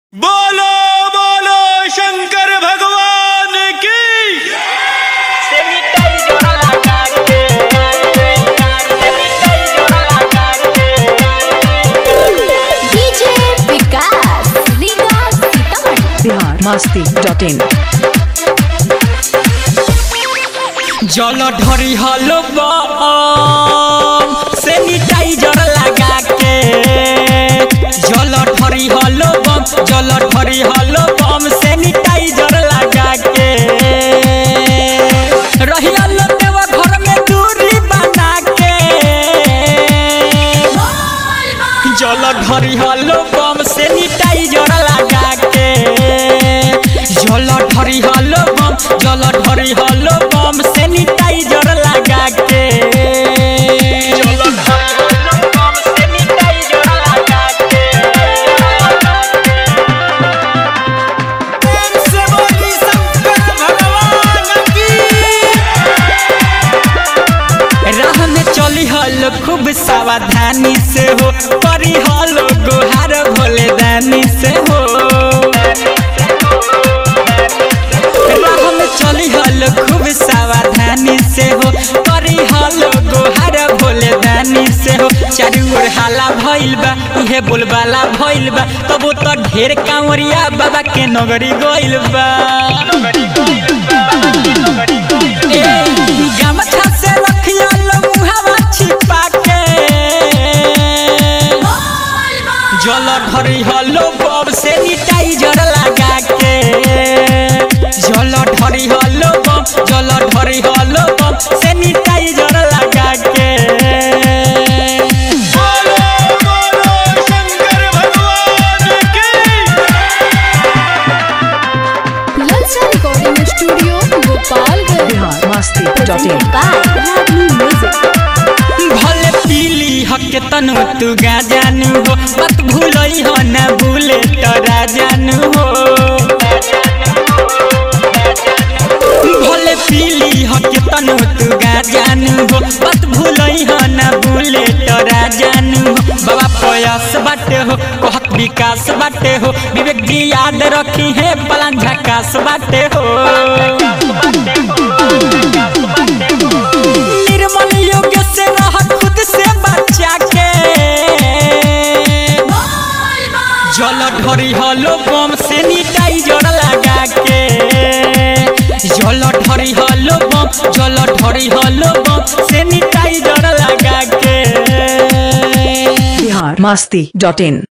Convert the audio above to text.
बोलो बोलो शंकर भगवान की DJ Vikas Riga Sitamarhi Bihar Masti dot in जल ढरी हलो बम सैनिटाइजर लगा के जल ढरी हलो बम जल ढरी हलो बम सैनिटाइजर लगा के रही हलो देवा घर में दूरी बना के जल ढरी हलो बम सैनिटाइजर लगा के जल ढरी हलो बम जल ढरी हलो बम सैनिटाइजर लगा के जल ढरी हलो बम सैनिटाइजर लगा के प्रेम से बोली शंकर भगवान की राह में चली हल खूब सावधानी से हो करी हल गोहार भोले दानी से हो राह में चली हल खूब सावधानी से हो करी हल गोहार भोले दानी से हो चारू ओर हाला भइल बा इहे बोलबाला भइल बा तबो तो ढेर कांवरिया बाबा के नगरी गइल बा ए, गमछा से रखिया लो मुहावा छिपा के जल ढरी हलो बम सैनिटाइजर लगा के जल ढरी हलो बम जल ढरी हलो बम सैनिटाइजर लगा के बोलो बोलो शंकर भगवान की ललचा recording studio Gopalganj Bihar Masti dot in by Ragini music भले पीली हक तनु तू गा जानू हो मत भूलई हो ना भूले तोरा जानू हो भले पीली हक तनु तू गा जानू हो मत भूलई हो ना भूले तोरा जानू हो बाबा प्रयास बाटे हो कहत विकास बाटे हो विवेक जी याद रखी है पलान झकास बाटे हो निर्मल योग से रह खुद से बचा के जल ढरी हलो बम सैनिटाइजर लगा के जल ढरी हलो बम जल ढरी हलो बम सैनिटाइजर लगा के बिहार मस्ती डॉट इन